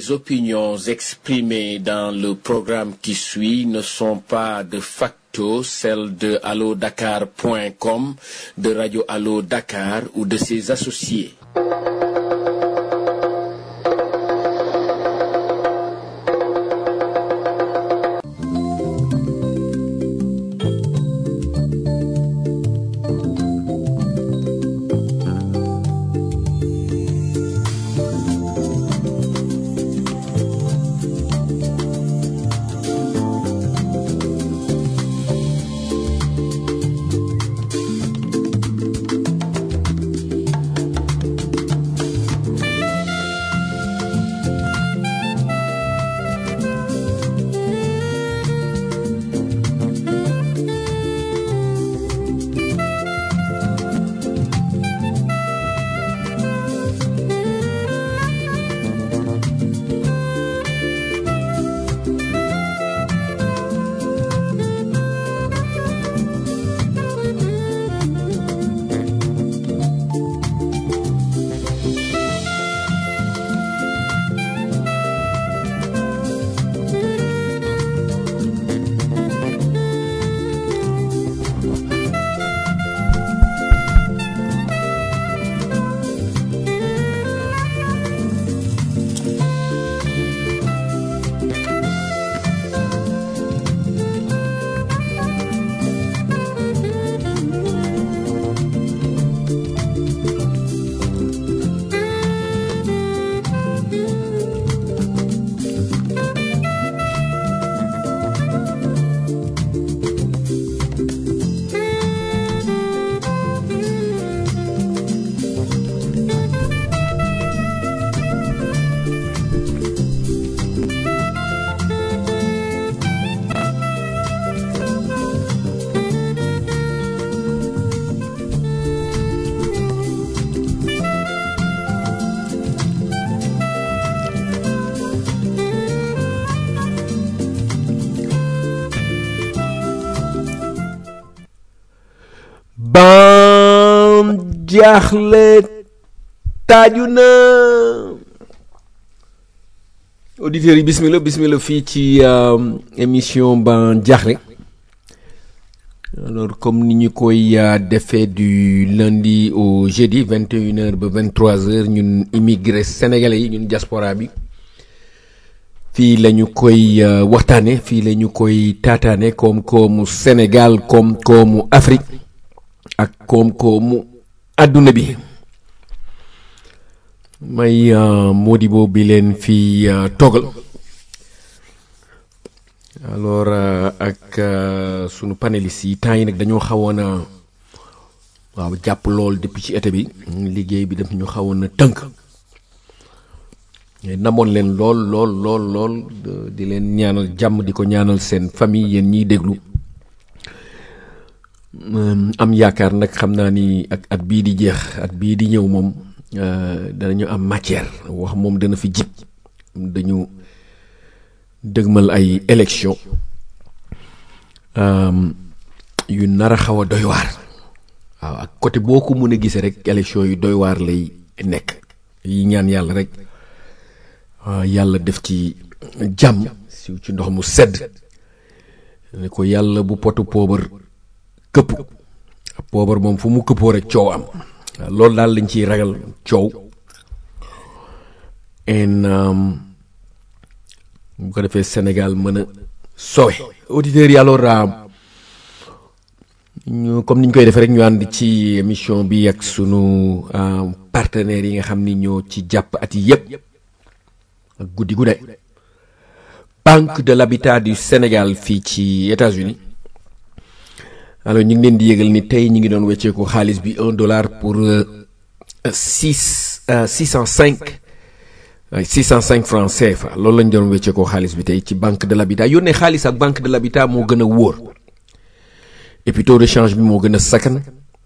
Les opinions exprimées dans le programme qui suit ne sont pas de facto celles de allodakar.com, de Radio Allo Dakar ou de ses associés. ban jaaxle taaju na auditeurs yi bismillah bismillah fii ci euh, émission ban jaaxle alors comme ni ñu koy euh, defee du lundi au jeudi 21h ba 23h ñun immigré sénégalais yi ñun diaspora bi fii la ñu koy euh, waxtaane fii la ñu koy taataane koom-koomu Sénégal koom-koomu Afrique ak koom-koomu àdduna bi may Modibo bi leen fi toggal alors euh, ak euh, sunu panélistes yi temps yi nag dañoo xawoon a waaw jàpp lool depuis ci été bi liggéey bi daf ñu xawoon a tënk namoon leen lool lool lool lool di leen ñaanal jàmm di ko ñaanal seen famille yéen ñiy déglu am yaakaar nag xam naa ni ak at bii di jeex at bii di ñëw moom danañu am matière wax moom dana fi jib dañu dëgmal ay élection yu nar a xaw a doy waar waaw ak côté boo ko mën a gisee rek élection yu doy waar lay nekk yi ñaan yàlla rek yàlla def ci jàmm siw ci ndox mu sedd ne ko yàlla bu potu poobar këpp poobar moom fu mu këppoo rek coow am loolu daal lañ ciy ragal coow en bu ko defee Sénégal mën a sowe auditeurs yi alors ñu comme ni ñu koy defee rek ñu ànd ci émission bi ak sunu partenaires yi nga xam ni ñoo ci jàpp at yi yépp ak guddi gu ne Banque de l'Habitat du Sénégal fii ci États-Unis alors ñu ngi leen di yëgal ni tey ñu ngi doon wecceeku xaalis bi un dollar pour six six cent cinq six cent cinq francs CFA loolu lañ doon wecceekoo xaalis bi tey ci banque de l'habitat yónnee xaalis ak banque de l'habitat moo gën a wóor et puis taux de change bi moo gën a sakkan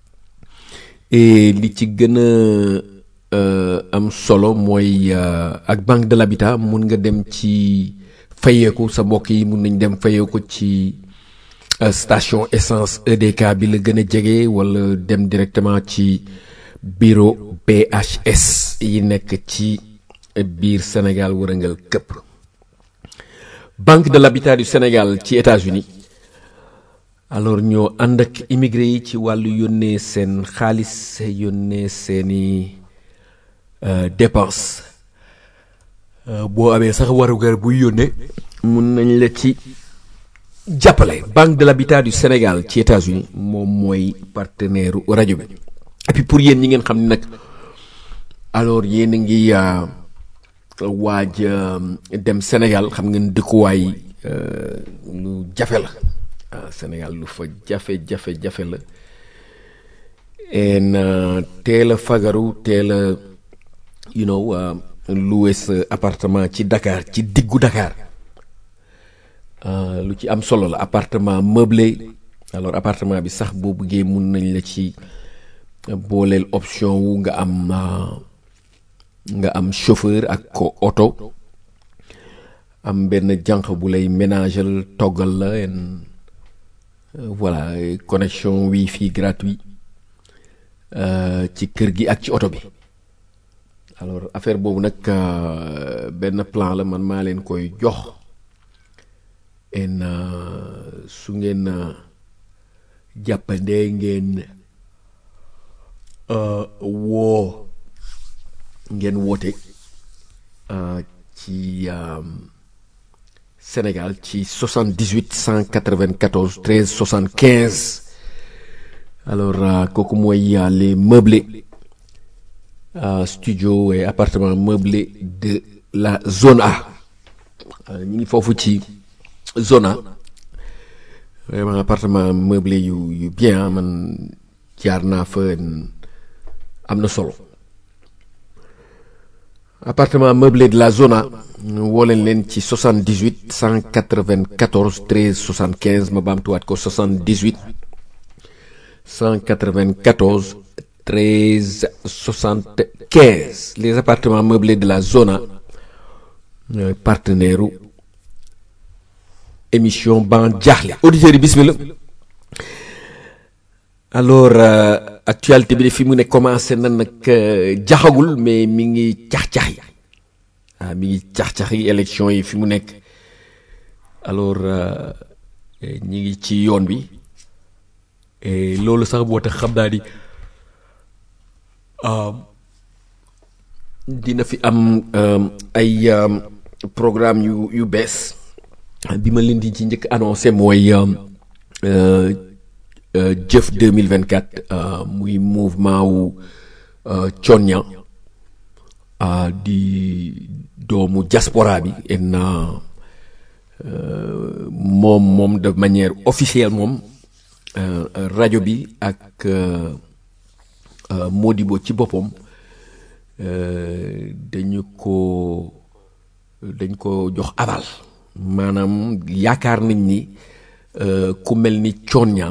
et li ci gën a am solo mooy ak banque de l'habitat mun nga dem ci fayeeku sa mbokk yi mun nañ dem fayeeku ci station essence EDK bi la gën a jege wala dem directement ci bureau BHS yi nekk ci biir Sénégal wërëngal këpp Banque de l'Habitat du Sénégal ci États-Unis alors ñoo ànd ak immigré yi ci wàllu yónnee seen xaalis yónnee seeni dépense boo amee sax warugar buy yónnee mun nañ la ci jàppale Banque de l'Habitat du Sénégal ci États-Unis moom mooy partenaire rajo bi et puis pour yéen ñi ngeen xam ne nag alors yéen a ngi waaj dem Sénégal xam ngeen dëkkuwaay lu jafe la ah Sénégal lu fa jafe jafe jafe la en teel a fagaru teel a you know loué sa appartement ci Dakar ci diggu Dakar lu ci am solo la appartement meublé alors appartement bi sax boo bëggee mun nañ la ci booleel option wu nga am nga am chauffeur ak ko oto am benn jànq bu lay ménager toggal la en voilà connexion wifi gratuit ci kër gi ak ci oto bi alors affaire boobu nag benn plan la man maa leen koy jox en su ngeen jàppandee ngeen woo ngeen woote ci Sénégal ci 78 194 13 75 alors kooku mooy les meublés studio et appartement meublé de la zone A ñu ngi foofu ci zone A vraiment appartement meublé yu yu bien man jaar naa fa am na solo appartement meublé de la zone A woo leen leen ci 78 194 13 75 ma baamtuwaat ko 78 194 13 75 les appartements meublés de la zone A ñooy partenaire u émission ban jaaxle auditeurs yi bismillah alors actualité bi de fi mu ne commencé na nag jaxagul mais mi ngi cax-cax yi ah mi ngi cax-cax yi élection yi fi mu nekk alors ñi ngi ci yoon bi loolu sax boo tax xam naa ni dina fi am ay programme yu yu bees bi ma leen di ci njëkk annoncé mooy jëf 2024 muy mouvement wu Thionia di doomu diaspora bi en moom moom de manière officielle moom rajo bi ak Modibo ci boppam dañu ko dañ ko jox aval maanaam yaakaar nañ ni ku mel ni Thionia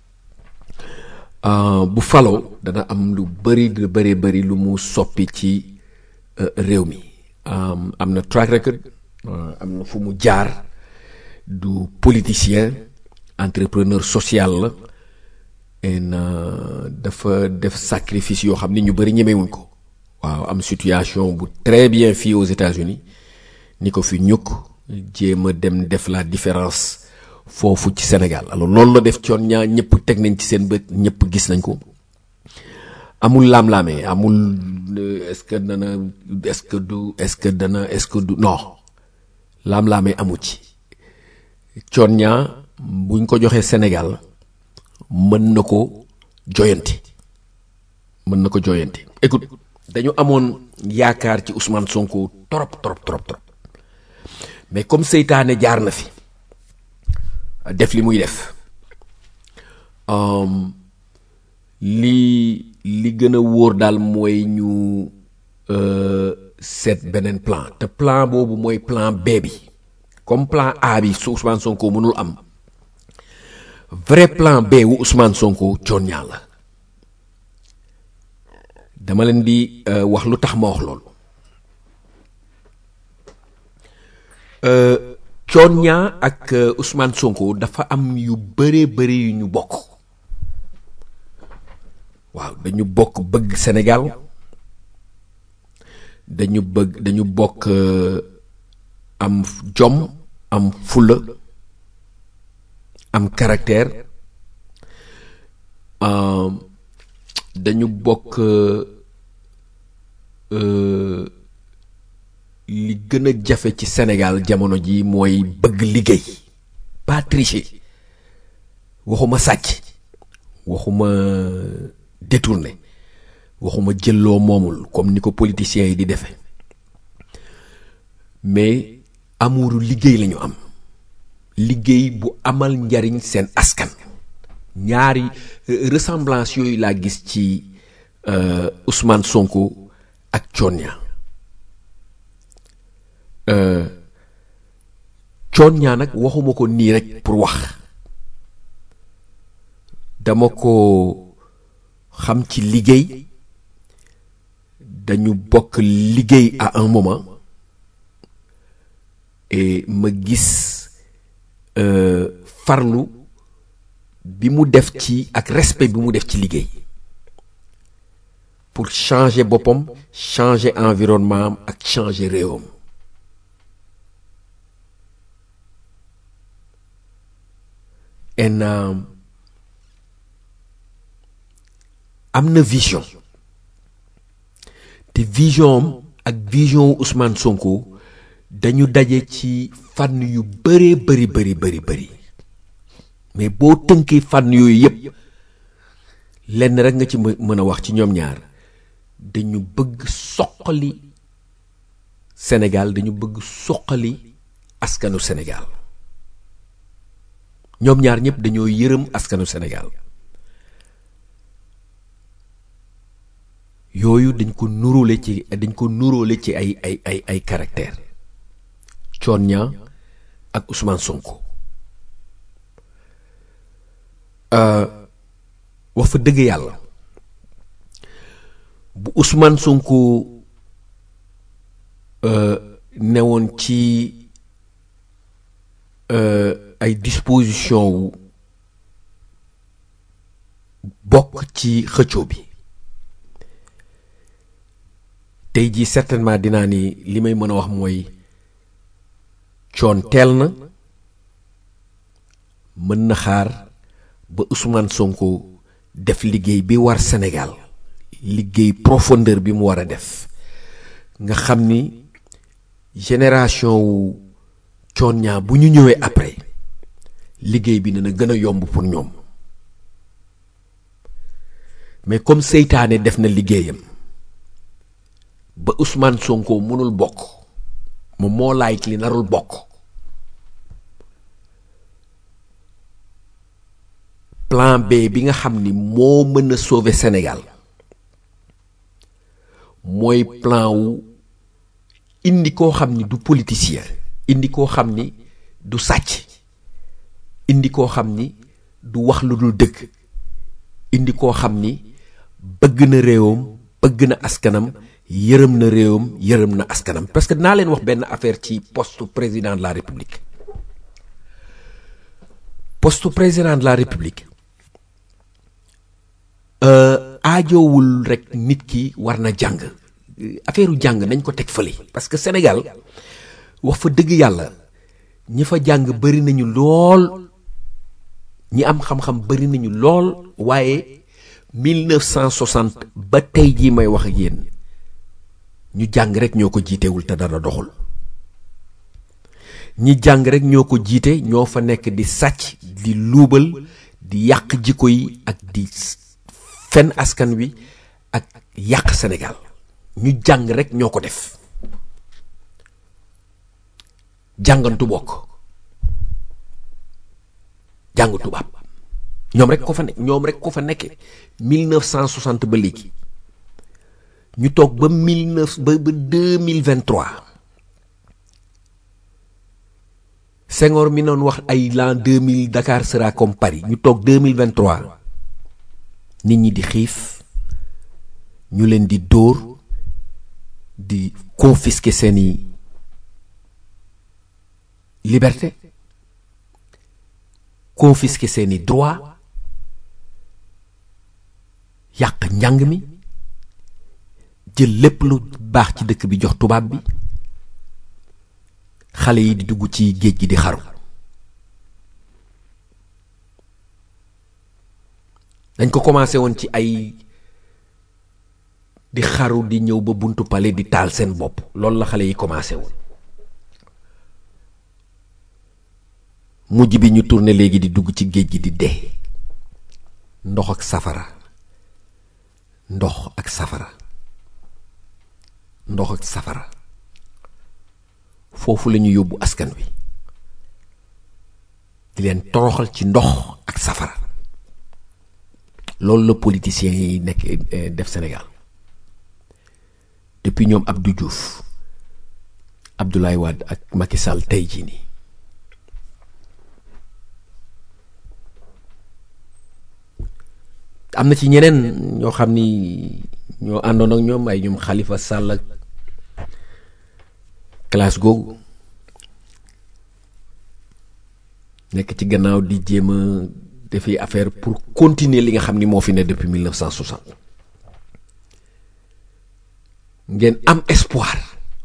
bu faloo dana am lu bëri lu bëri bëri lu mu soppi ci réew mi am na track record am na fu mu jaar du politicien entrepreneur social la en dafa def sacrifice yoo xam ni ñu bëri ñemewuñ ko waaw am situation bu très bien fii aux États-Unis ni ko fi ñukk jéem a dem def la différence foofu ci Sénégal alors loolu la def coon ñaa ñëpp teg nañ ci seen bët ñëpp gis nañ ko amul laam-laamee amul est-ce que dana est-ce que du est-ce que dana est-ce que du non laam-laamee amu ci coon ñaa buñ ko joxee Sénégal mën na ko joyanti mën na ko joyanti écoute dañu amoon yaakaar ci Ousmane Sonko trop trop trop trop mais comme seytaane jaar na fi def li muy def li li gën a wóor daal mooy ñu seet beneen plan te plan boobu mooy plan B bi comme plan A bi su Ousmane Sonko mënul am vrai plan B wu Ousmane Sonko coon ñaa la dama leen di wax lu tax ma wax loolu coon ñaa ak Ousmane Sonko dafa am yu bëree bëri yu ñu bokk waaw dañu bokk bëgg Sénégal dañu bëgg dañu bokk am jom am fulla am caractère dañu bokk li gën a jafe ci Sénégal jamono ji mooy bëgg liggéey pas tricher waxuma sàcc waxuma détourné waxuma jëlloo moomul comme ni ko politiciens yi di defe mais amuuru liggéey lañu am liggéey bu amal njariñ seen askan ñaari ressemblance yooyu laa gis ci Ousmane Sonko ak Thionia Thionia nag waxuma ko nii rek pour wax dama ko xam ci liggéey dañu bokk liggéey à un moment et ma gis farlu bi mu def ci ak respect bi mu def ci liggéey pour changer boppam changer environnement am ak changer réewam en am na vision te vision am ak vision Ousmane Sonko dañu daje ci fànn yu bëree bëri bëri bëri bëri mais boo tënkee fànn yooyu yépp lenn rek nga ci mën a wax ci ñoom ñaar dañu bëgg soqali Sénégal dañu bëgg soqali askanu Sénégal ñoom ñaar ñëpp dañoo yërëm askanu Sénégal yooyu dañ ko nuróole ci dañ ko nuróole ci ay ay ay ay caractère Thionia ak Ousmane Sonko wax fa dëgg yàlla bu Ousmane Sonko newoon ci ay disposition wu bokk ci xëccoo bi tey jii certainement dinaa ni li may mën a wax mooy coon teel na mën na xaar ba Ousmane Sonko def liggéey bi war Sénégal liggéey profondeur bi mu war a def nga xam ni génération wu coon ñaa bu ñu ñëwee après liggéey bi dina gën a yomb pour ñoom mais comme seytaane def na liggéeyam ba Ousmane Sonko mënul bokk moom moo laay li narul bokk plan B bi nga xam ni moo mën a sauver Sénégal mooy plan wu indi koo xam ni du politicien indi koo xam ni du sàcc indi koo xam ni du wax lu dul dëgg indi koo xam ni bëgg na réewam bëgg na askanam yërëm na réewam yërëm na askanam parce que dinaa leen wax benn affaire ci poste président de la république poste président de la république aajowul rek nit ki war na jàng affaire u jàng nañ ko teg fële parce que Sénégal wax fa dëgg yàlla ñi fa jàng bari nañu lool ñi am xam-xam bari nañu lool waaye 1960 ba tey jii may wax ak yéen ñu jàng rek ñoo ko jiitewul te dara doxul ñi jàng rek ñoo ko jiite ñoo fa nekk di sàcc di luubal di yàq jikko yi ak di fen askan wi ak yàq Sénégal ñu jàng rek ñoo ko def jàngantu bokk jàng tubaab ñoom rek ko fa nekk ñoom rek ko fa nekke 1960 ba léegi ñu toog ba 19 ba ba 2023 Senghor mi noon wax ay l'an 2000 Dakar sera comme Paris ñu toog 2023 nit ñi di xiif ñu leen di dóor di confisquer seeni liberté confisquer seeni droit yàq njàng mi jël lépp lu baax ci dëkk bi jox tubaab bi xale yi di dugg ci géej gi di xaru dañ ko commencé woon ci ay di xaru di ñëw ba buntu pale di taal seen bopp loolu la xale yi commencé woon mujj bi ñu tourné léegi di dugg ci géej gi di dee ndox ak safara ndox ak safara ndox ak safara foofu la ñu yóbbu askan wi di leen toroxal ci ndox ak safara loolu la politiciens yi nekk def Sénégal depuis ñoom Abdou Diouf Abdoulaye Wade ak Macky Sall tey jii nii am na ci ñeneen ñoo xam ni ñoo àndoon ak ñoom ay ñoom Khalifa Sall ak classe googu nekk ci gannaaw di jéem a defi affaire pour continuer li nga xam ni moo fi ne depuis 1960 ngeen am espoir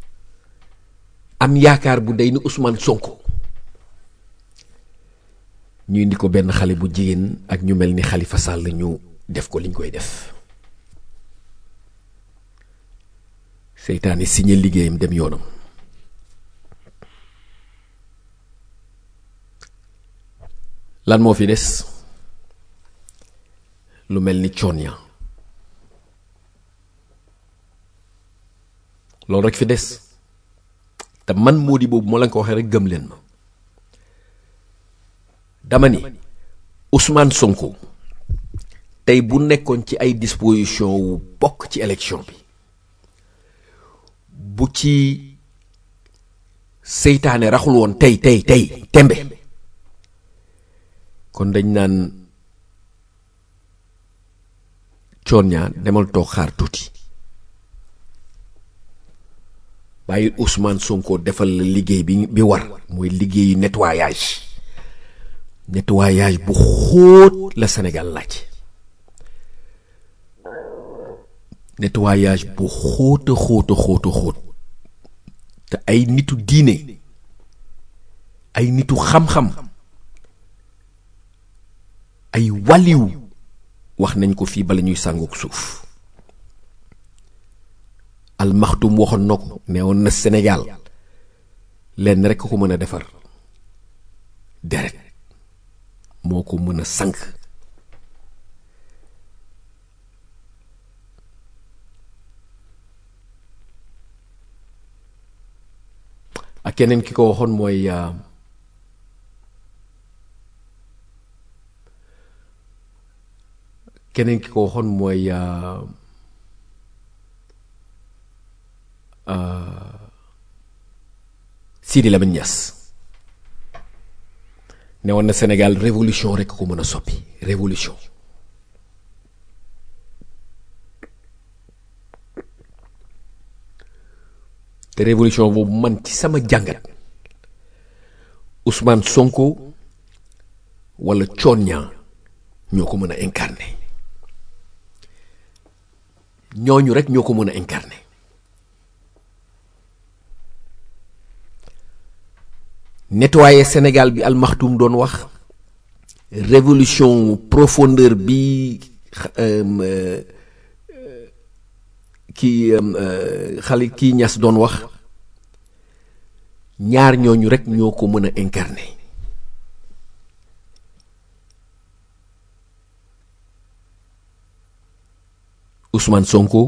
am yaakaar bu day ni Ousmane Sonko ñu indi ko benn xale bu jigéen ak ñu mel ni Khalifa Sall ñu def ko liñ koy def seytaane signé liggéeyam dem yoonam lan moo fi des lu mel ni coon loolu rek fi des te man moo di boobu moo leen ko waxee rek gëm leen ma dama ni Ousmane Sonko tey bu nekkoon ci ay disposition wu bokk ci élection bi bu ci seytaane raxul woon tey tey tey tembe kon dañ naan coon ñaa demal toog xaar tuuti bàyyi Ousmane Sonko defal la liggéey bi bi war mooy liggéeyu nettoyage nettoyage bu xóot la Sénégal laaj nettoyage bu xóota xóota xóota xóot te ay nitu diine ay nitu xam-xam ay waliw wax nañ ko fii bala ñuy sàngook suuf almaxtum waxoon na ko nee woon na Sénégal lenn rekk ko mën a defar deret moo ko mën a sànq ak keneen ki ko waxoon mooy keneen ki ko waxoon mooy Sidi Lamine Niass ne woon na Sénégal révolution rekk ko mën a soppi révolution te révolution boobu man ci sama jàngat Ousmane Sonko walla Thione Niang ñoo ko mën a incarner ñooñu rekk ñoo ko mën a incarner nettoyer Sénégal bi almaxtum doon wax révolution profondeur bi kii xale kii ñas doon wax ñaar ñooñu rekk ñoo ko mën a incarner Ousmane Sonko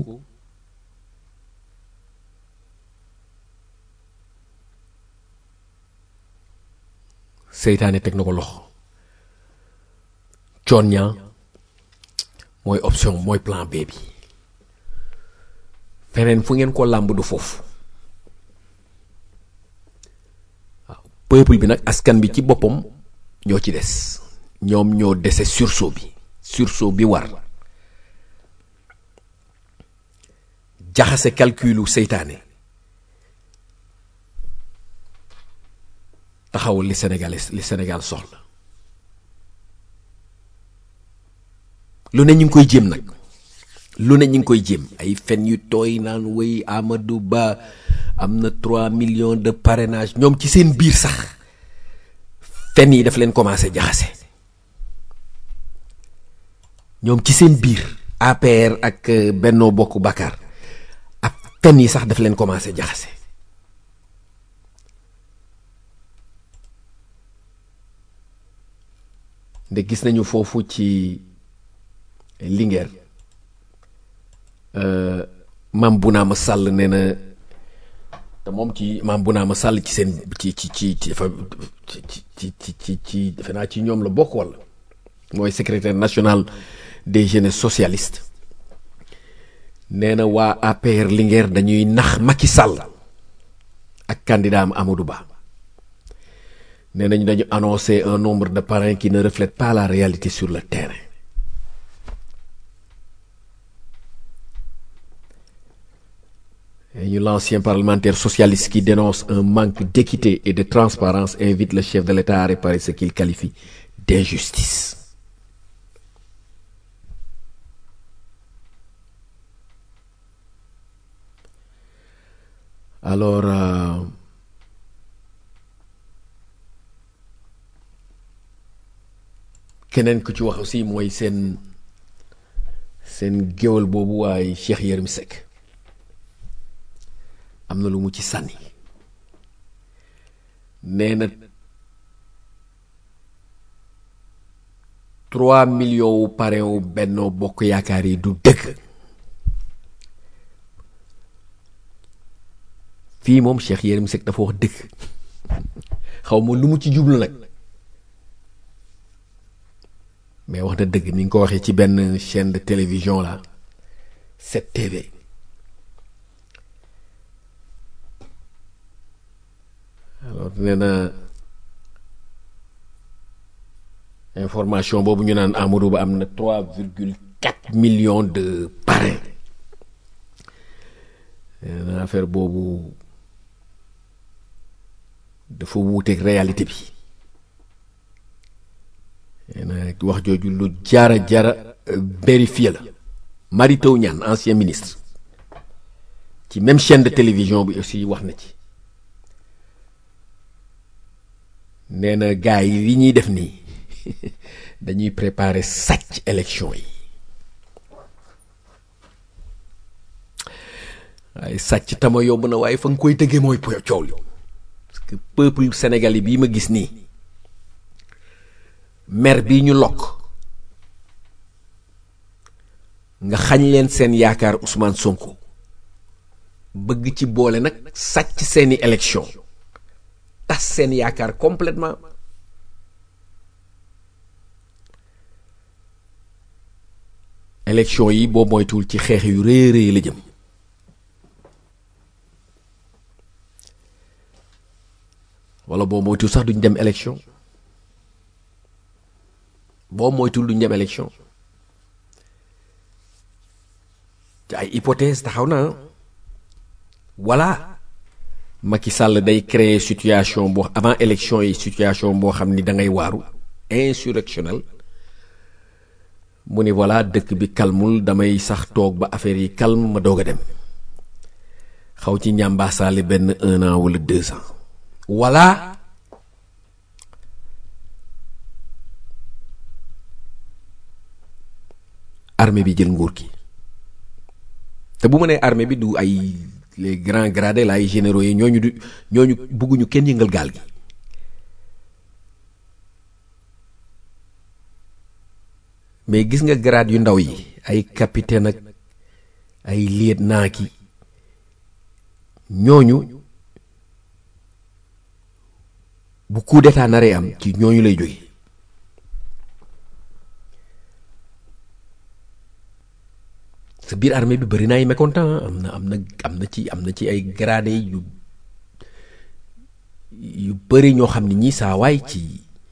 seytaane teg na ko loxo Thione Niang mooy option mooy plan B bi feneen fu ngeen ko làmb du foofu waaw peuple bi nag askan bi ci boppam ñoo ci des ñoom ñoo dese sursaut bi sursaut bi war jaxase calculu seytaane taxawul li Sénégal li Sénégal soxla lu ne ñu ngi koy jéem nag lu ne ñu ngi koy jéem ay fen yu tooy naan wéy Amadou Ba am na 3 millions de parrainage ñoom ci seen biir sax fen yi daf leen commencé jaxase ñoom ci seen biir APR ak Benno Bokk Bakar ak fen yi sax daf leen commencé jaxase nde gis nañu foofu ci Linguère maam Bounama Sall nee na te moom ci maam Bounama Sall ci seen ci ci ci ci dafa ci ci ci ci ci defe naa ci ñoom la bokk walla mooy secrétaire national des jeunes socialistes nee na waa APR Linguère dañuy nax Macky Sall ak candidat am Amadou Ba nee nañu dañu annoncé un nombre de parrains qui ne reflète pas la réalité sur le terrain Et l'ancien parlementaire socialiste qui dénonce un manque d'équité et de transparence invite le chef de l'État à réparer ce qu'il qualifie d'injustice. Alors, euh, keneen ku ci wax aussi mooy seen seen géwal boobu waaye Cheikh Yérim Seck am na lu mu ci sànni nee na trois millions wu parrain wu Benno Bokk Yaakaar yi du dëgg fii moom Cheikh Yérim Seck dafa wax dëgg xaw ma lu mu ci jublu nag mais wax na dëgg mi ngi ko waxee ci benn chaîne de télévision la 7TV alors nee na information boobu ñu naan Amadou Ba am na trois virgule quatre millions de parrains nee na affaire boobu dafa wuuteeg réalité bi nee na wax jooju lu jara jara vérifié la Mary Teuw Niane ancien ministre ci même chaîne de télévision bi aussi wax na ci nee na gars yi li ñuy def nii dañuy préparer sàcc élection yi waaye sàcc tama yomb na waaye fa nga koy tëggee mooy coow li parce que peuple sénégalais bii ma gis nii mer bii ñu lokk nga xañ leen seen yaakaar Ousmane Sonko bëgg ci boole nag sàcc seeni élection tas seen yaakaar complètement élection yi boo moytuwul ci xeex yu rëy rëy la jëm wala boo moytuwul sax duñ dem élection boo moytuwul duñ dem élection te ay hypothèse taxaw na voilà Macky Sall day créer situation boo avant élection yi situation boo xam ni da ngay waaru insurrectionnel mu ni voilà dëkk bi calmul damay sax toog ba affaire yi calme ma doog a dem xaw ci ñambaasaale benn un an wala deux ans voilà armée bi jël nguur gi te bu ma nee armée bi du ay les grands gradés la ay généraux yi ñooñu du ñooñu bugguñu kenn yëngal gaal gi mais gis nga grade yu ndaw yi ay capitaine ak ay lieutenant ki ñooñu bu coup d'état naree am ci ñooñu lay jóge sa biir armée bi bëri na ay mécontent am na am na am na ci am na ci ay gradé yu yu bëri ñoo xam ne ñii saa waay ci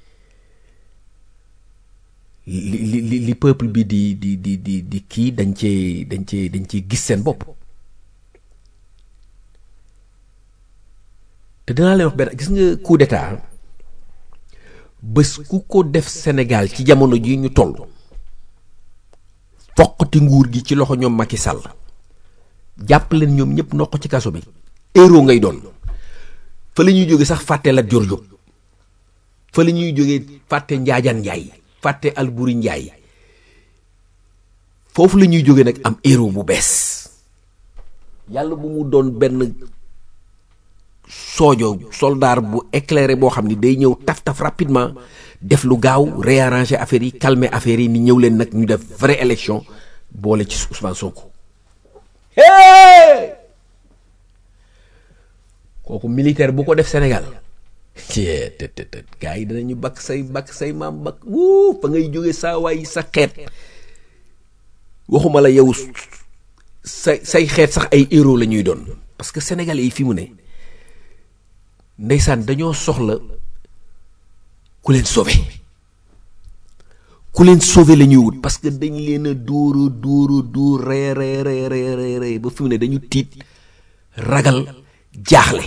li li li li peuple bi di di di di di kii dañ cee dañ cee dañ cee gis seen bopp te dinaa leen wax benn gis nga coup d'état bés ku ko def Sénégal ci jamono ji ñu toll foqati nguur gi ci loxo ñoom Macky Sall jàpp leen ñoom ñëpp noq ci kaso bi héros ngay doon fa la ñuy jóge sax fàtte Lat Joor Jóob fa la ñuy jóge fàtte Njaajaan Njaay fàtte Alburi Njaay foofu la ñuy jóge nag am héros bu bees yàlla bu mu doon benn soojo soldat bu éclairé boo xam ni day ñëw taf taf rapidement def lu gaaw réarranger affaire yi calmer affaire yi ni ñëw leen nag ñu def vraie élection boole ci Ousmane Sonko kooku militaire bu ko def Sénégal cee të të të gars yi danañu bakk say bakk say maam bakk wuu fa ngay jóge saa waay sa xeet waxuma la yow say say xeet sax ay héros la ñuy doon parce que sénégalais yi fi mu ne ndeysaan dañoo soxla ku leen sauver ku leen sauver la ñuy wut parce que dañ leen a dóor a dóor a dóor ree ree ree ree ree ree ba fi mu ne dañu tiit ragal jaaxle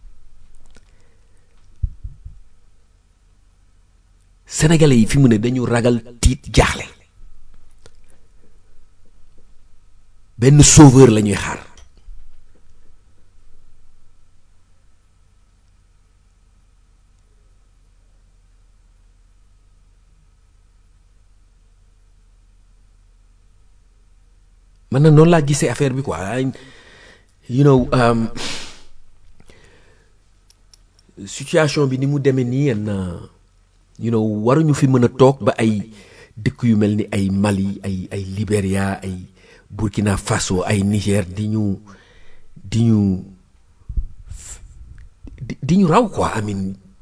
sénégalais yi fi mu ne dañu ragal tiit jaaxle benn sauveur la ñuy xaar man na noonu laa gisee affaire bi quoi you know um, situation bi ni mu demee nii yenn you know waruñu fi mën a toog ba ay dëkk yu mel ni ay Mali ay ay Libéria ay Burkina Faso ay Niger di ñu di ñu di di ñu raw quoi amin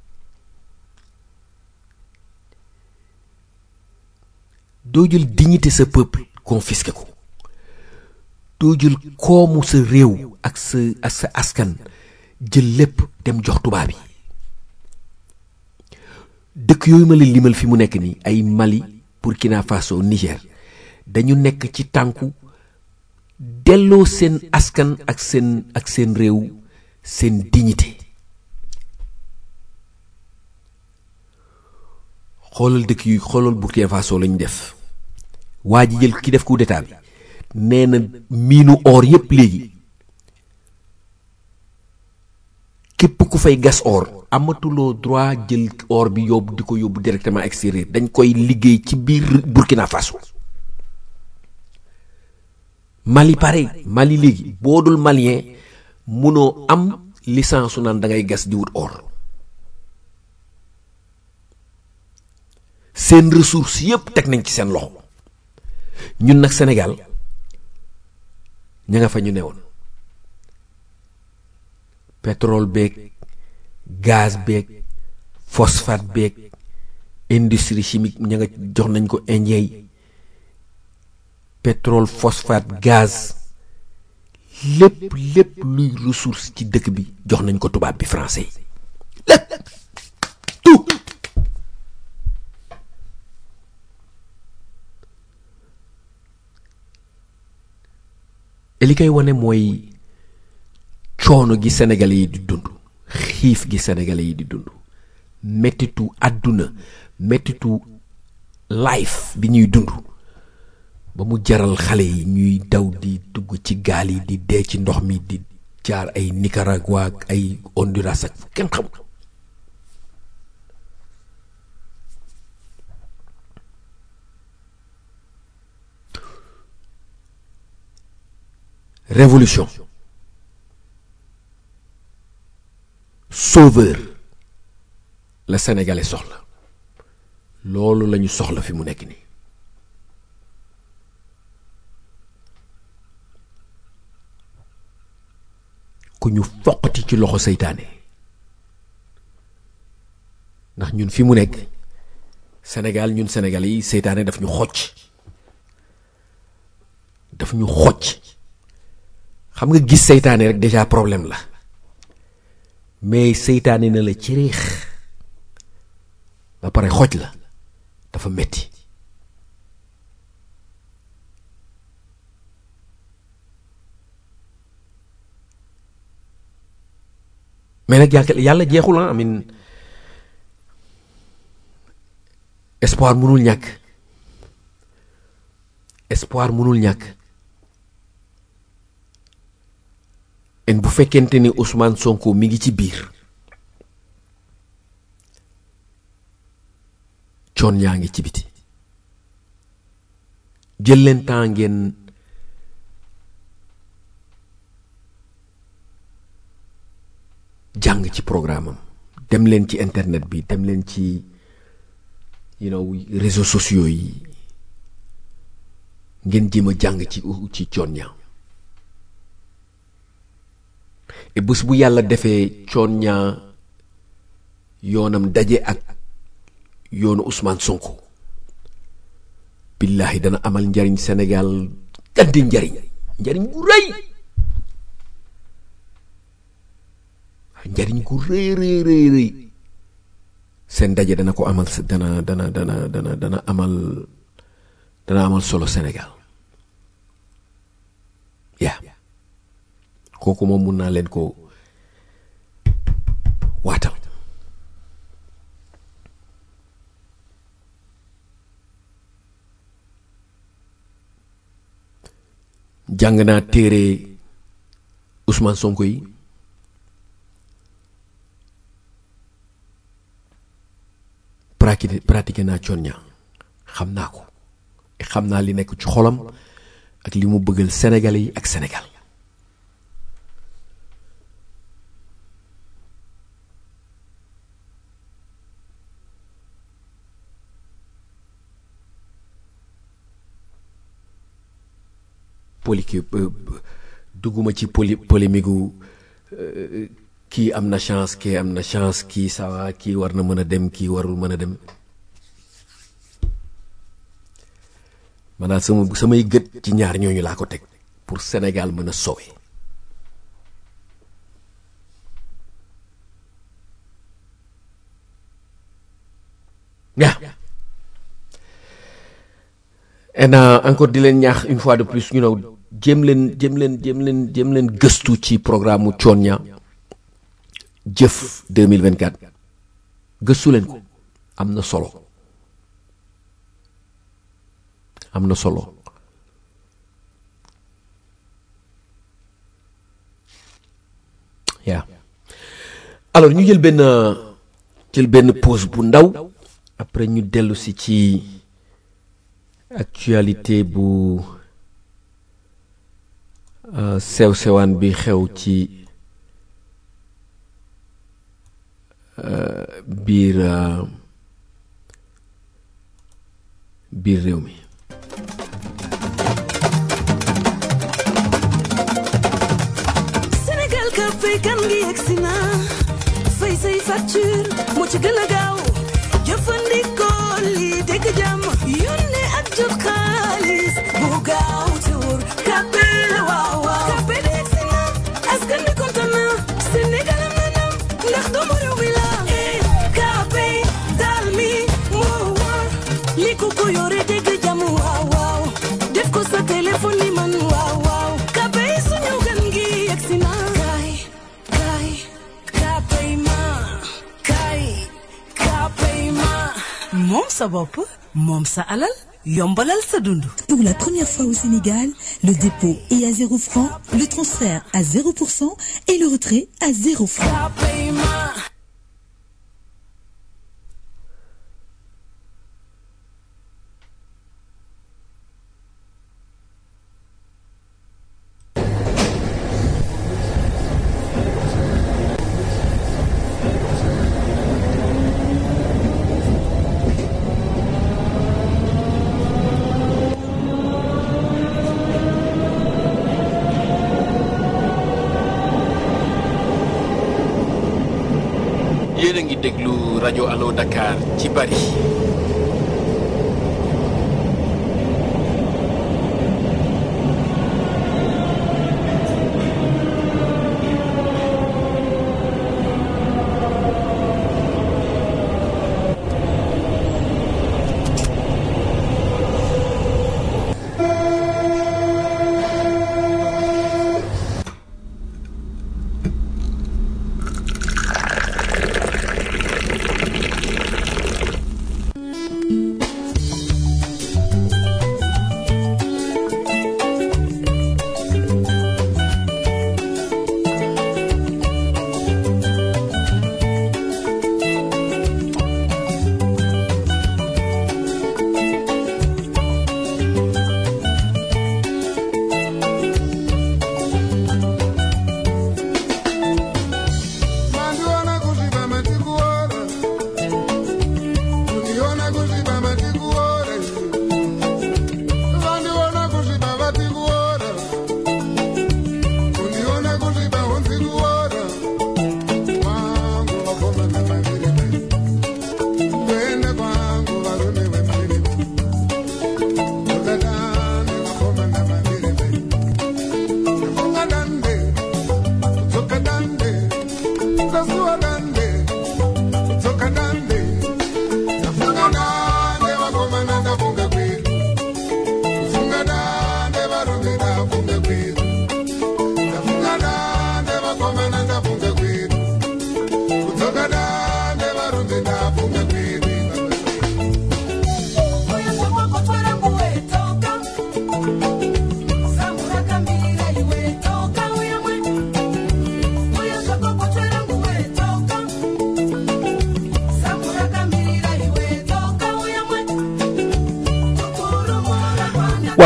doo jël dignité sa peuple confisqué ko doo jël koomu sa réew ak sa ak sa askan jël lépp dem jox tubaab yi dëkk yooyu ma la limal fi mu nekk nii ay Mali Burkina Faso Niger dañu nekk ci tànku delloo seen askan ak seen ak seen réew seen dignité xoolal dëkk yu xoolal Burkina Faso lañu def waa ji jël ki def coup d'état bi nee na miinu or yépp léegi képp ku fay gas or amatuloo droit jël or bi yóbbu di ko yóbbu directement extérieur dañ koy liggéey ci biir Burkina Faso Mali pareil Mali léegi boo dul malien munoo am licence su naan da ngay gas di wut or seen ressource yépp teg nañ ci seen loxo ñun nag Sénégal ña nga fa ñu newoon pétrole beeg gaz beeg phosphate beeg industrie chimique ña nga jox nañ ko indien yi pétrole phosphate gaz lépp lépp luy ressource ci dëkk bi jox nañ ko tubaab bi français yi lépp tout li koy wane mooy coono gi sénégalais yi di dund xiif gi sénégalais yi di dund mettitu àdduna mettitu life bi ñuy dund ba mu jaral xale yi ñuy daw di dugg ci gaal yi di dee ci ndox mi di jaar ay Nicaragua ak ay Honduras ak kenn xam révolution sauveur la sénégalais soxla loolu lañu soxla fi mu nekk nii ku ñu foqati ci loxo seytaane ndax ñun fi mu nekk Sénégal ñun sénégalais yi seytaane daf ñu xocc daf ñu xocc xam nga gis seytaane rek déjà problème la mais seytaane na la ci riix ba pare xoj la dafa metti mais nag yàlla yàlla jeexul ah amin espoir mënul ñàkk espoir mënul ñàkk en bu fekkente ni Ousmane Sonko mi ngi ci biir coon yaa ngi ci biti jël leen temps ngeen jàng ci programme am dem leen ci internet bi dem leen ci you know réseaux sociaux yi ngeen jéem a jàng ci ci coon ñaa et bés bu yàlla defee coon ñaa yoonam daje ak yoonu Ousmane Sonko billahi dana amal njariñ Sénégal gàddi njariñ njariñ gu rëy njariñ gu rëy rëy rëy rëy seen daje dana ko amal dana dana dana dana dana amal dana amal solo Sénégal yaa kooku moom mun naa leen ko waatal jàng naa téere Ousmane Sonko yi pratiqué pratiqué naa coon ñaa xam naa ko xam naa li nekk ci xolam ak li mu bëggal Sénégalais yi ak Sénégal poli dugguma ci poli polémique gu kii am na chance kii am na chance kii sawa kii war na mën a dem kii warul mën a dem maanaam sama samay gët ci ñaar ñooñu laa ko teg pour Sénégal mën a sowe yaa et encore di leen ñaax une fois de plus ñu know jéem leen jéem leen jéem leen jéem leen gëstu ci programme mu coon ña jëf 2024 gëstu leen ko am na solo am na solo yaa alors ñu jël benn jël benn pause bu ndaw après ñu dellu si ci actualité bu sew sewaan bi xew ci biir biir réew mi Sénégal ka fay kan ngi yegsi na fay say facture moo ci gën a gaaw jëfandikoo lii dégg jàmm yónnee ak jot xaalis bu gaaw te wóor kàppe la waaw waaw kàppe de yegsi na askan bi kontaan na Sénégal am na ndam ndax doomu réew mi la eh kàppe daal mi moo wóor li ku ko yore dégg jàmm waaw waaw def ko sa téléphone ni man waaw waaw kàppe suñu gan gi yegsi na kaay kaay kàppe ma kaay kàppe ma moom sa bopp moom sa alal yombalal sa dund Pour la première fois au Sénégal, le dépôt est à 0 francs, le transfert à 0% et le retrait à 0 francs. kàppe ma yéen a ngi déglu rajo Allo Dakar ci Paris.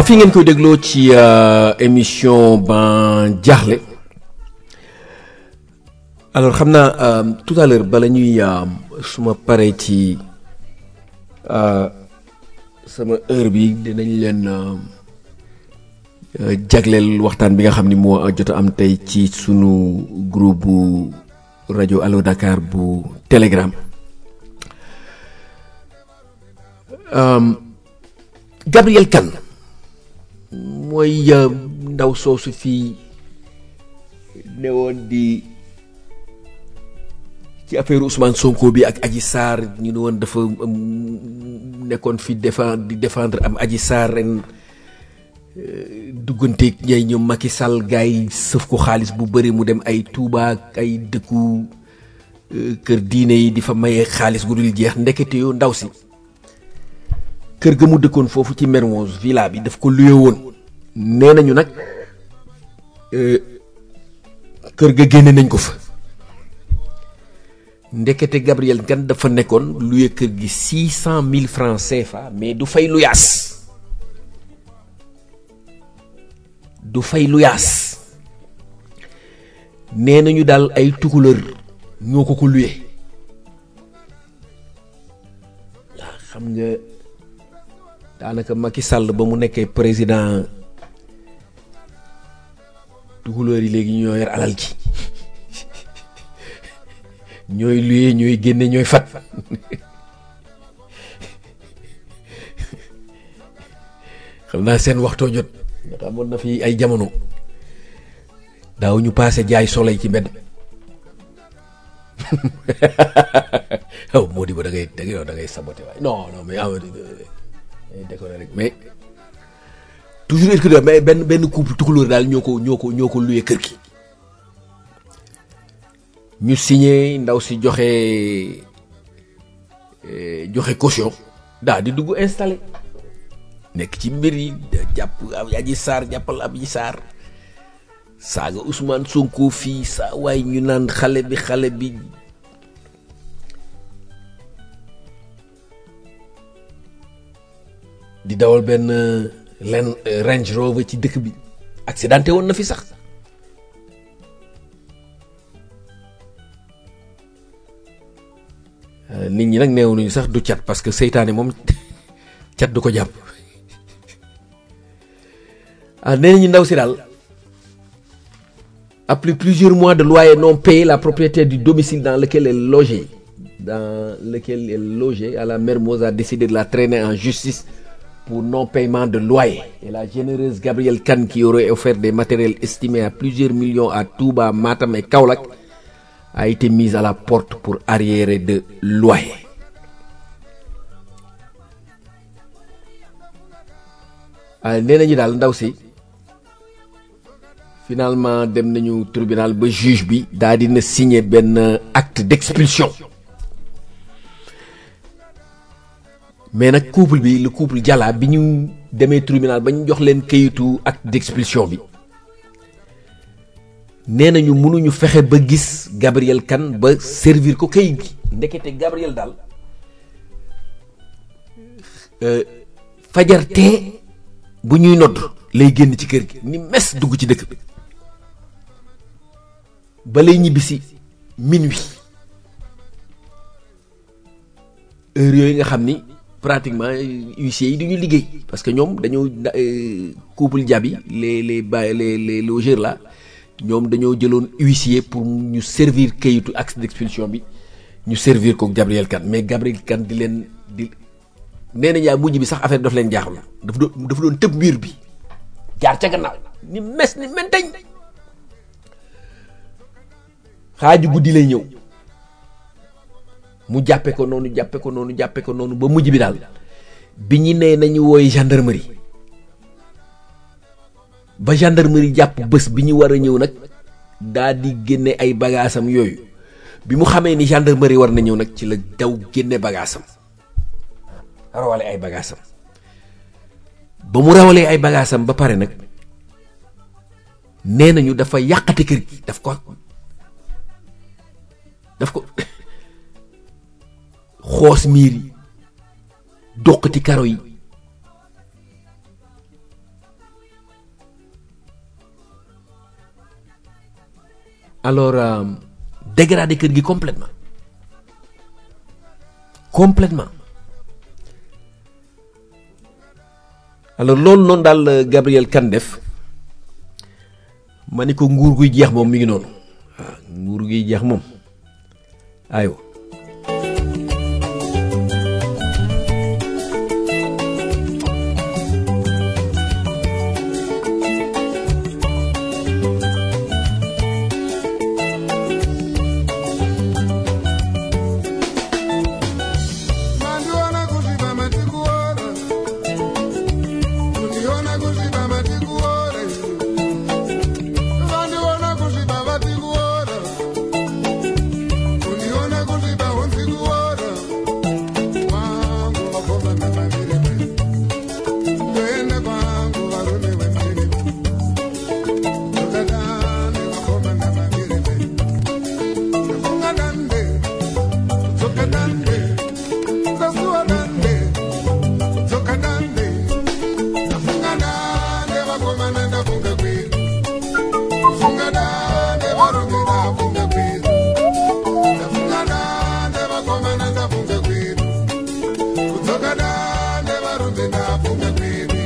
waaw fii ngeen koy dégloo ci euh, émission ban jaaxle alors xam naa euh, tout à l'heure bala ñuy euh, suma paree ci euh, sama heure bi dinañ leen euh, euh, jagleel waxtaan bi nga xam ni moo jot a am tey ci sunu groupe bu rajo Allo Dakar bu Telegram Euh, Gabriel Kane mooy euh, ndaw soosu fii newoon di ci affaire Ousmane Sonko bi ak Adji Sarr ñu ne woon dafa um, nekkoon fi défendre di défendre am Adji Sarr ren euh, dugganteeg ñay ñoom Macky Sall gars yi sëf ko xaalis bu bëri mu dem ay Touba ak ay dëkku euh, kër diine yi di fa maye xaalis gu dul jeex ndekete yoo ndaw si kër ga mu dëkkoon foofu ci Mermoz villa bi daf ko luye woon nee nañu nag euh, kër ga génne nañ ko fa ndekete Gabriel Kane dafa nekkoon luye kër gi six cent mille francs CFA mais du fay lu yaas du fay lu yaas nee nañu daal ay tukulër ñoo ko ko luye waaw xam nga daanaka Macky Sall ba mu nekkee président tukulóor yi léegi ñoo yor alal ji ñooy luye ñooy génne ñooy fat xam naa seen waxtoo jot nga amoon na fi ay jamono daaw ñu paase jaay soleil ci mbedd aw moo di ba da ngay da ngay da ngay saboté waay non non mais Amadou décoré rek mais toujours est-ce que mais benn benn couple tukulóor daal ñoo ko ñoo ko ñoo ko luye kër gi ñu signé ndaw si joxe eh, joxe caution daal di dugg installé nekk ci mbir yi jàpp ab Adji Sarr jàppal ab Adji Sarr saaga Ousmane Sonko fii saa waay ñu naan xale bi xale bi di dawal benn len Range Rover ci dëkk bi accidenté woon na fi sax Euh, nit ñi nag neew nañu sax du cat parce que seytaane moom cat du ko jàpp ah nee nañu ndaw si daal après plusieurs mois de loyer non payé la propriétaire du domicile dans lequel elle logeait dans lequel elle logeait à la Mermoz a décidé de la traîner en justice pour non paiement de loyer et la généreuse Gabrielle Kane qui aurait offert des matériels estimés à plusieurs millions à Touba Matam et Kaolack a été mise à la porte pour arriéré de loyer ah nee nañu daal ndaw si finalement dem nañu tribunal ba juge bi daa dina signer benn acte d'expulsion mais nag couple bi le couple Jalla bi ñu demee tribunal ba ñu jox leen kayitu acte d'expulsion bi nee nañu mënuñu fexe ba gis Gabriel Kane ba servir ko kayit gi ndekete Gabriel daal euh, fajar tee bu ñuy nodd lay génn ci kër gi ni mes dugg ci dëkk bi ba lay ñibbisi minuit heure yooyu nga xam ni pratiquement huissiers yi duñu liggéey parce que ñoom dañoo euh, couple jabi les les ba les les logeurs là ñoom dañoo jëloon huissier pour ñu servir kayitu acte d'expulsion bi ñu servir ko Gabriel Kane mais Gabriel Kane di leen di nee na yaa mujj bi sax affaire daf leen jaaxul dafa doon dafa doon tëb mur bi jaar ca gannaaw ni mes ni menteñ xaaju guddi lay ñëw mu jàppe ko noonu jàppe ko noonu jàppe ko noonu ba mujj bi daal bi ñu nee nañu wooy gendarmerie ba gendarmerie jàpp bés bi ñu war a ñëw nag daa di génne ay bagaasam yooyu bi mu xamee ni gendarmerie war na ñëw nag ci la daw génne bagaasam rawale ay bagaasam ba mu rawalee ay bagaasam ba pare nag nee nañu dafa yàqate kër gi daf ko daf ko xoos miir yi doqati karo yi alors euh, dégradé kër gi complètement complètement alors loolu noonu daal la Gabriel Kane def ma ni ko nguur guy jeex moom mi ngi noonu waaw nguur guy jeex moom aywa Mandiona kuziba matikuora Kundiona kuziba matikuora Vandiona kuziba vatikuora Kundiona kuziba hunzikuora Kwangu vakoma nemandirime Ndoenda kwangu varume vendirime Ndokadane vakoma nemandirime Ndafunga dande Dzoka dande Kasuwa dande Dzoka dande Ndafunga dande vakomana ndafunga kwedu Ndafunga dande varume ndafunga kwedu Ndafunga dande vakomana ndafunga kwedu Kudzoka dande varume ndafunga kwedu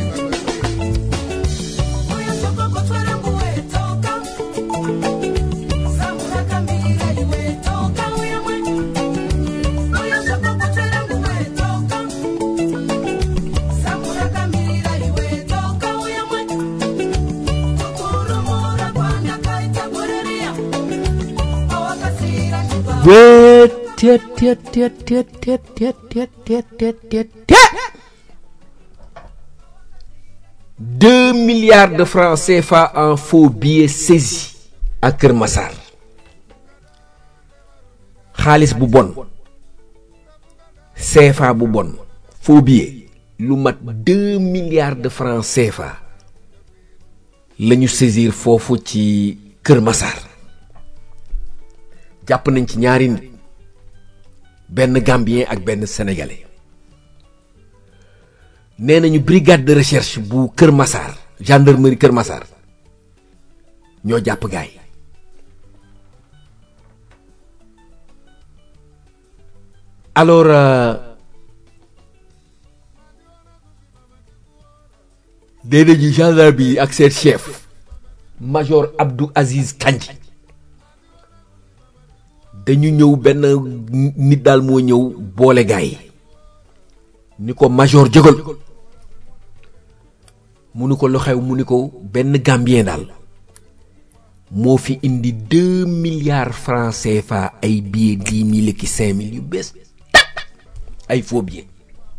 Wet, tet, tet, tet, tet, tet, tet, tet, tet, tet, tet, tet. Deux milliards de francs CFA en faux billets saisis à Kër Massar xaalis bu bon CFA bu bon faux billet lu mat deux milliards de francs CFA la ñu saisir foofu ci Kër Massar jàpp nañ ci ñaari nit benn gambien ak benn sénégalais nee nañu brigade de recherche bu Kër Massar gendarmerie Kër Massar ñoo jàpp gaay alors euh, nee nañu gendarme yi ak seen chef major Abdou Aziz Kandji dañu ñëw benn nit daal moo ñëw boole gaay yi ni ko major jógal mu ni ko lu xew mu ni ko benn gambien daal moo fi indi deux milliards francs CFA ay billets dix mille ki cinq mille yu bees tàq ay faux billets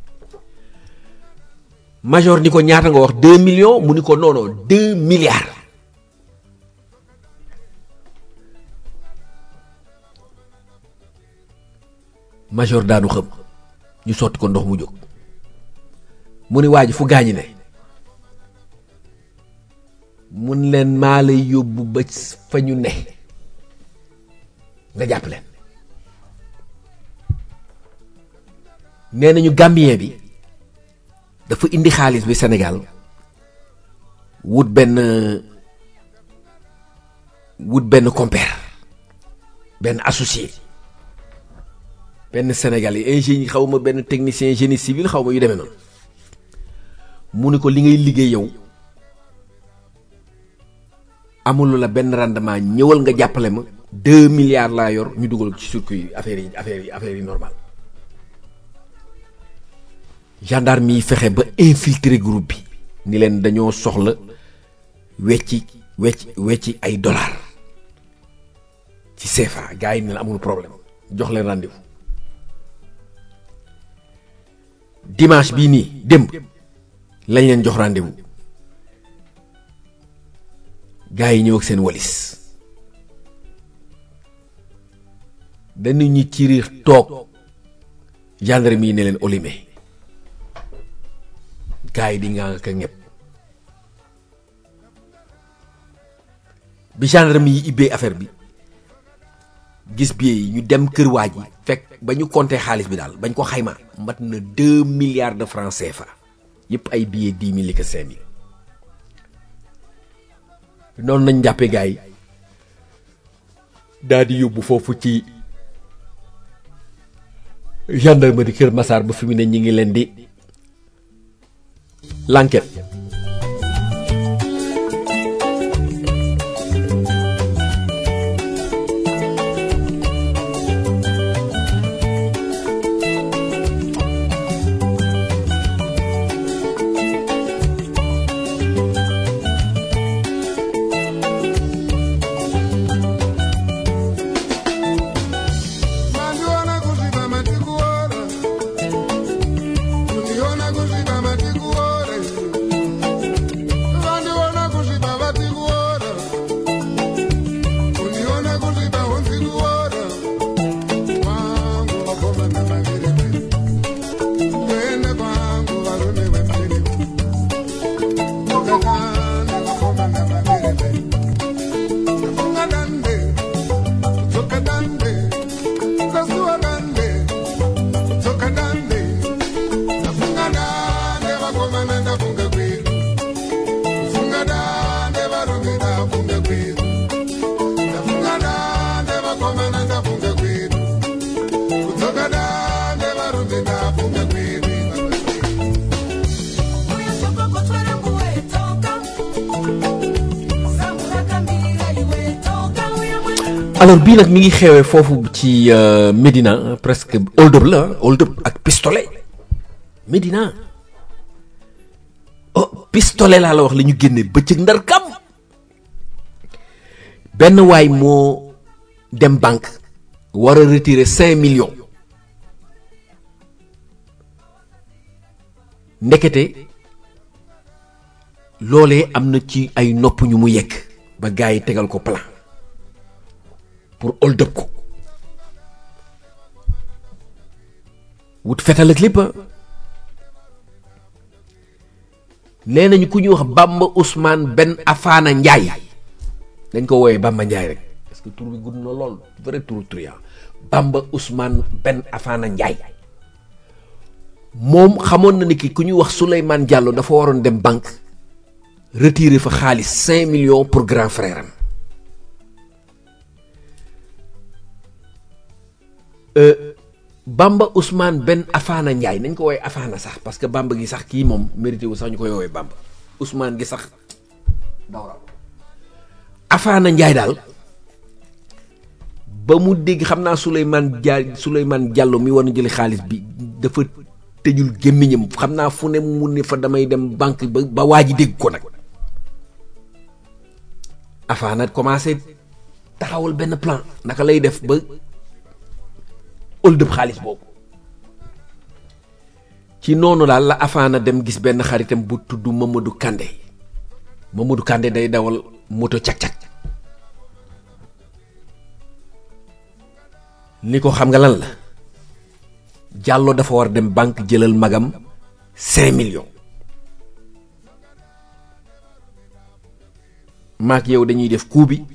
major ni ko ñaata nga wax deux millions mu ni ko non non deux milliards major daanu xam ñu sotti ko ndox mu jóg mu ni waa ji fu gaañi ne mun leen maa lay yóbbu ba fa ñu ne nga jàpp leen nee nañu gambien bi dafa indi xaalis bi Sénégal wut benn wut benn compère benn associé benn sénégalais ingénieur xaw ma benn technicien génie civil xaw ma yu demee noonu mu ni ko li ngay liggéey yow amulu la benn rendement ñëwal nga jàppale ma deux milliards laa yor ñu dugal ci circuit yi affaire yi affaire yi affaire yi normal gendarme yi fexe ba infiltrer groupe bi ni leen dañoo soxla wecci wecci wecci ay dollars ci CFA gars yi ne la amul problème jox leen rendez-vous dimanche bii nii démb lañ leen jox rendez-vous gars yi ñëw ak seen walis dañu ñu ci riir toog gendarme yi ne leen olimé gars yi di nga ka ñëpp bi gendarme yi ibbee affaire bi gis billet yi ñu dem kër waa ji fekk ba ñu compté xaalis bi daal bañ ko xayma mat na deux milliards de francs CFA yëpp ay billets dix mille que cinq mille noonu nañ jàppee gars yi daal di yóbbu foofu ci gendarmerie Kër Massar ba fi mu ne ñi ngi leen di l'enquête Mandiona kusvipa matikuora Uniona kusvipa matikuora Vandiona kusvipa vatikuora Uniona kusvipa hunzikuora Kwangu vakomana mavirime Kuende kwangu varume vemvirime Ukakane vakomana mavirime Nafunga dande Kudzoka dande Kasuwa dande Kudzoka dande Nafunga dande vakomana ndafunga kwedu Kufunga dande varume ndafunga kwedu Ndafunga dande vakomana ndafunga kwedu Kudzoka dande varume ndafunga kwedu alors bii nag mi ngi xewee foofu ci euh, Médina presque hold up la hold up ak pistolet Médina oh pistolet laa la wax la ñu génne bëccëg ndar kam benn waay moo dem banque war a retirer cinq millions ndekete loolee am na ci ay nopp ñu mu yegg ba gars yi tegal ko plan pour hold up ko wut fetal ak lépp nee nañu ku ñuy wax Bamba Ousmane Ben Afana Ndiaye dañ ko woowee Bamba Ndiaye rek parce que tur bi gudd na lool vrai tur truand Bamba Ousmane Ben Afana Ndiaye moom xamoon na ni ki ku ñuy wax Souleymane Diallo dafa waroon dem banque retirer fa xaalis cinq millions pour grand frère am Bamba Ousmane Ben Afana Ndiaye nañ ko woowee Afana sax parce que Bamba gi sax kii moom mérité wu sax ñu koy woowee Bamba Ousmane gi sax dawral Afana Ndiaye daal ba mu dégg xam naa Souleymane Dia Souleymane Diallo mi war na jëli xaalis bi dafa tëjul gémmiñam xam naa fu ne mu ne fa damay dem banque ba ba waa ji dégg ko nag Afana commencé taxawal benn plan naka lay def ba hold up xaalis boobu ci noonu daal la Afana dem gis benn xaritam bu tudd Mamadou Kandé Mamadou Kandé day dawal moto cak-cak ni ko xam nga lan la Diallo dafa war dem banque jëlal magam cinq millions maak yow dañuy def coup bi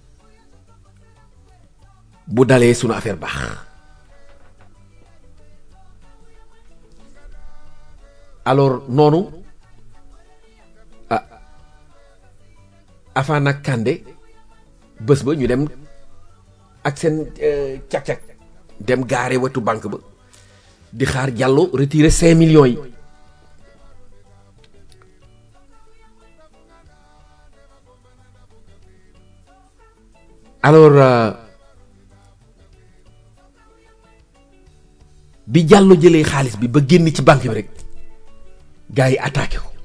bu dalee sunu affaire baax alors noonu ah Afana ak Kandé bés ba ñu dem ak seen cak-cak dem gaare wetu banque ba di xaar Diallo retirer cinq millions yi alors euh, bi Diallo jëlee xaalis bi ba génn ci banque bi rek gars yi attaqué ko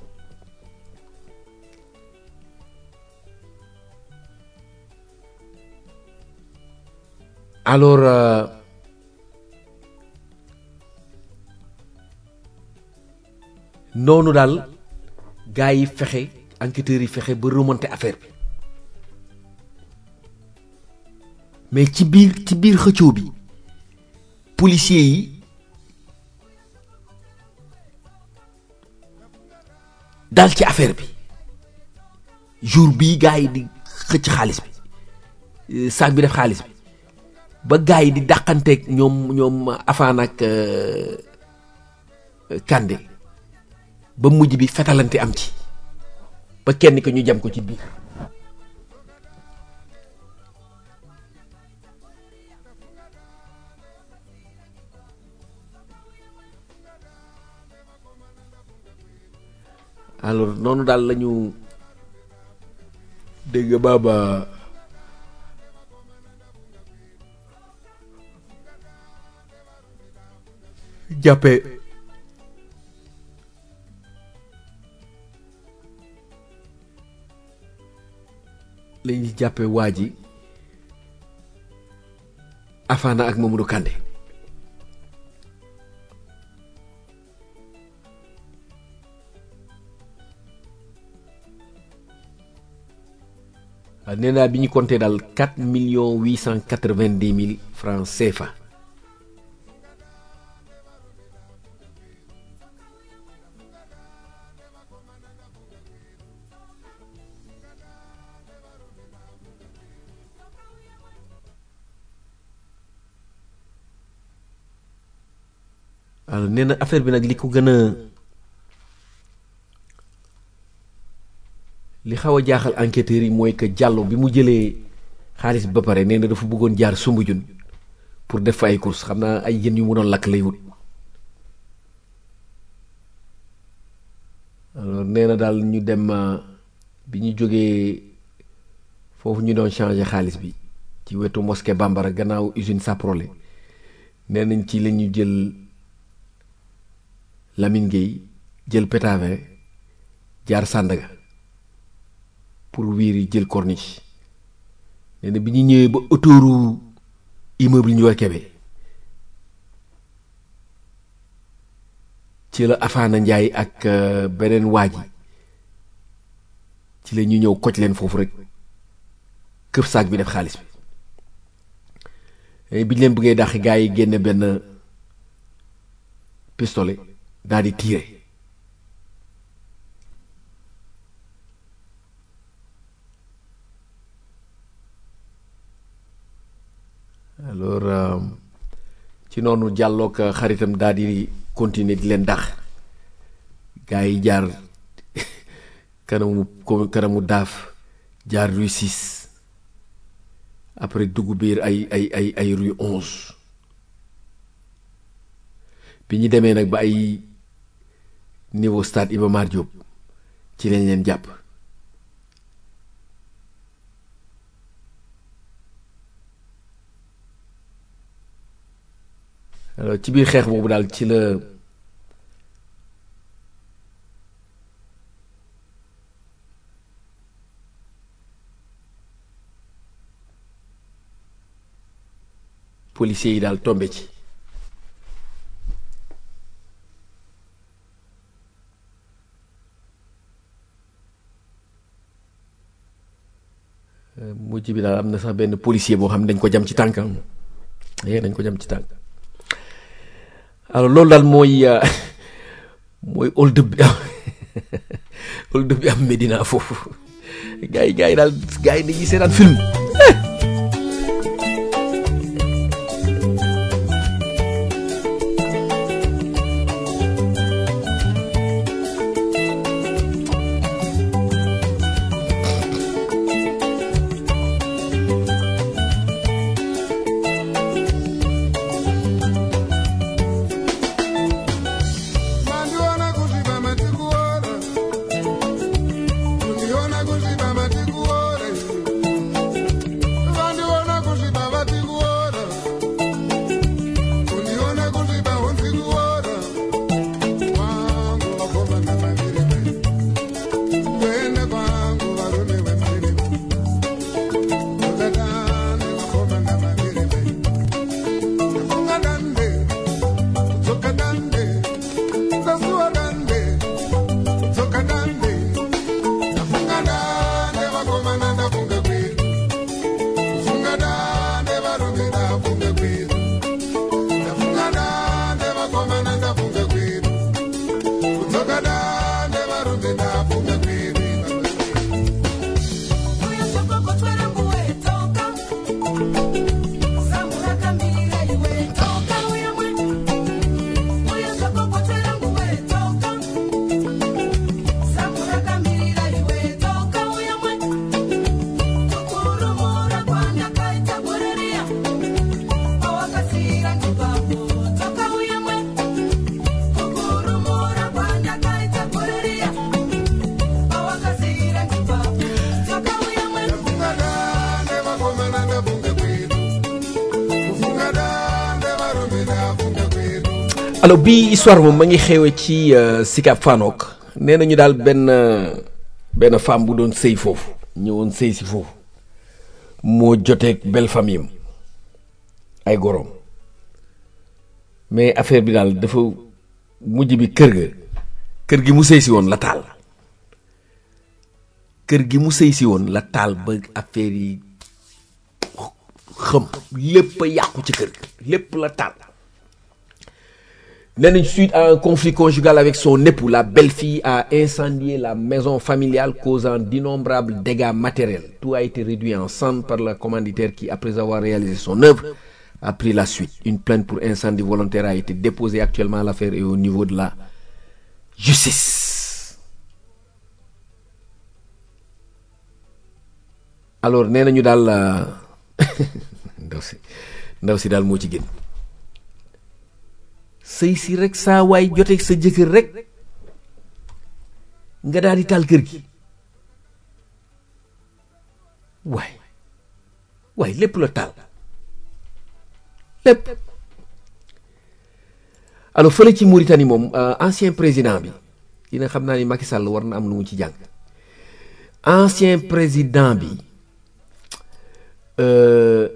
alors euh, noonu daal gars yi fexe enquêteurs yi fexe ba remonter affaire bi mais ci biir ci biir xëccoo bi policiers yi dal ci affaire bi jour bii gars yi di xëcc xaalis bi sac bi def xaalis bi ba gars yi di dàqanteeg ñoom ñoom Afaan ak Kandé ba mujj bi fetalante am ci ba kenn ko ñu jam ko ci biir alors noonu daal la ñu dégg baaba jàppe la ñuy jàppe waa ji Afana ak Mamadou Kandé waaw nee naa bi ñu compté daal quatre millions huit cent quatre vingt dix mille francs CFA alors nee na affaire bi nag li ko gën a li xaw a jaaxal enquêteurs yi mooy que Diallo bi mu jëlee xaalis bi ba pare nee na dafa bëggoon jaar Soumbédioune pour def fa ay courses xam naa ay jën yu mu doon lakk lay wut alors nee na daal ñu dem euh, bi ñu jógee foofu ñu doon changer xaalis bi ci wetu mosquée Bambara gannaaw usine Saprolé nee nañ ci la ñu jël Lamine Gueye jël Pétavin jaar Sandaga pour wiiri jël corniche nee na bi ñu ñëwee ba autouru immeuble ñu war kebe ci la Afana Ndiaye ak euh, beneen waa ji ci la ñu ñëw koj leen foofu rek këf saak bi def xaalis bi Eh, bi ñu leen bëggee dàq gars yi génne benn pistolet daal di tiire alors euh, ci noonu jàlloog xaritam daal di continuer di leen dàq gars yi jaar kanamu ko- kanamu daaf jaar rue six après dugg biir ay ay ay ay rue onze bi ñu demee nag ba ay niveau stade Iba Mar Diop ci lañ leen jàpp alors ci biir xeex boobu daal ci la policiers yi daal tombé ci Euh, mujj bi daal am na sax benn policier boo xam ne dañ ko jam ci tànkam eh dañ ko jam ci tànk alors loolu daal mooy euh, mooy hold up bi am hold up bi am Medina foofu gars yi gars yi daal gars yi dañuy seetaan film Mandiona kuziba matikuora Kundiona kuziba matikuora vana ndafunga kwedu kufunga dande varume ndafunga kwedu alors bii histoire moom ma ngi xewe ci euh, Sicap Fanok nee nañu daal benn euh, benn femme bu doon sëy foofu ñëwoon sëy si foofu moo joteeg belle famille am ay goroom mais affaire bi daal dafa mujj bi kër ga kër gi mu sëy si woon la taal kër gi mu sëy si woon la taal ba affaire yi xëm lépp a yàqu ci kër gi lépp la taal nee nañ suite à un conflit conjugal avec son époux la belle-fille a incendié la maison familiale causant d'innombrables dégâts matériels tout a été réduit en cendres par la commanditaire qui après avoir réalisé son œuvre a pris la suite une plainte pour incendie volontaire a été déposée actuellement l'affaire est au niveau de la justice alors nee nañu daal euh, ndaw si ndaw si daal moo ci gën sëy si rek saa waay joteeg sa jëkkër rek nga daal di taal kër gi waay waay lépp la taal lépp alors fële ci Mauritanie moom euh, ancien président bi dina xam naa ni Macky Sall war na am lu mu ci jàng ancien président bi euh,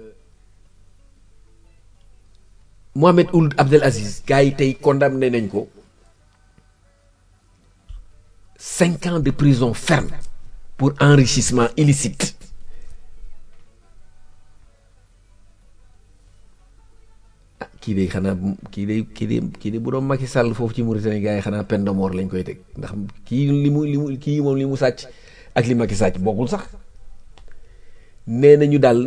Mohamed Ould Abdel Aziz gars yi tey condamné nañ ko cinq ans de prison ferme pour enrichissement illicite ah kii de xanaa kii de kii de kii de bu doon Macky Sall foofu ci Mauritanie gars yi xanaa peine de mort lañ koy teg ndax kii li mu li mu kii moom li mu sàcc ak li Macky sàcc bokkul sax nee nañu daal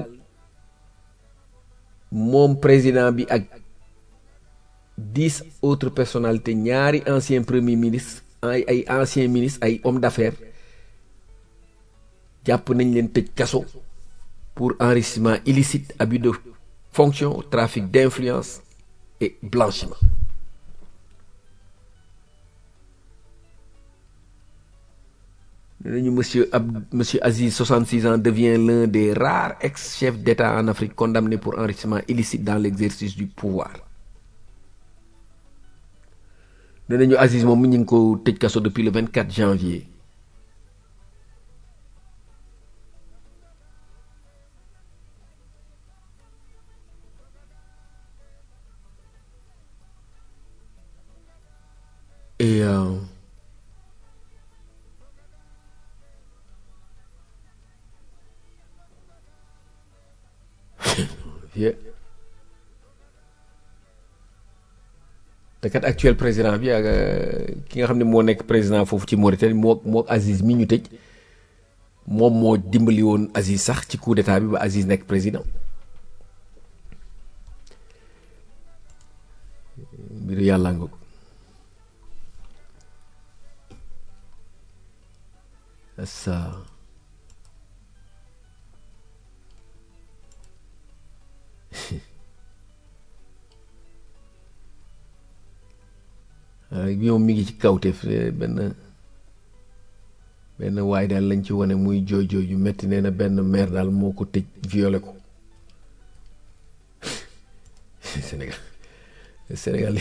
moom président bi ak dix autres personnalités ñaari anciens premiers ministres ay ay anciens ministres ay hommes d'affaires jàpp nañ leen tëj kaso pour enrichissement illicite abus de fonction trafic d'influence et blanchiment nee nañu monsieur Ab monsieur Aziz 66 ans devient l'un des rares ex-chefs d'État en Afrique condamnés pour enrichissement illicite dans l'exercice du pouvoir nee nañu Aziz moom mi ñu ngi ko tëj kaso depuis le 24 janvier et euh, yeah. te kat actuel président bi ak euh, ki nga xam ne moo nekk président foofu ci Mauritanie moo moo Aziz mi ñu tëj moom moo dimbali woon Aziz sax ci coup d'état bi ba Aziz nekk président mbiru yàlla nga ko ça ñoom mi ngi ci kawteef benn benn waay daal lañ ci wane muy jooy jooy yu metti nee na benn maire daal moo ko tëj violé ko Sénégal Sénégal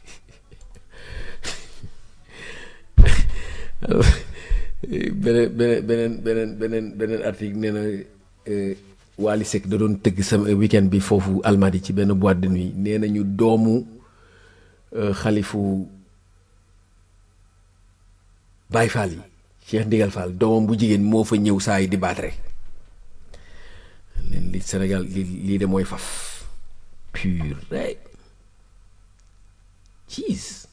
beneen beneen beneen beneen beneen beneen article nee na Wally Seck da doon tëgg sama weekend bi foofu Almadi ci benn boîte de nuit nee nañu doomu xalifu Baye Fall yi Cheikh Ndigal Fall doomam bu jigéen moo fa ñëw saa yi di baat rek leen li Sénégal li lii de mooy faf pur rek jeez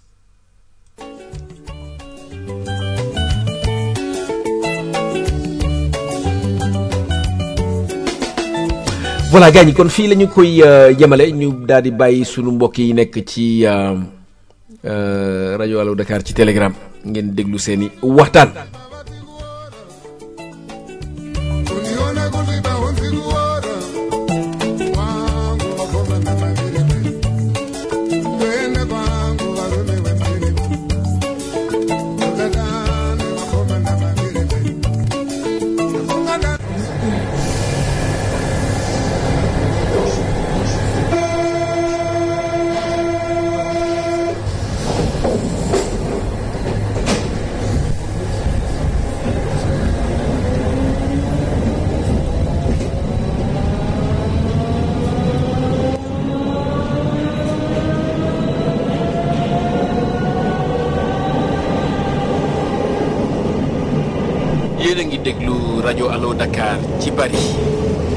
voilà gars ñi kon fii la ñu koy yemale ñu daal di bàyyi sunu mbokk yi nekk ci rajo Allo Dakar ci Telegram ngeen déglu seeni waxtaan. unione kuziba unzikuona kwangu wakoma na mavirime twende kwangu varume wemirime ukatani wakoma na mavirime ungana yéen a ngi déglu rajo Allo Dakar ci Paris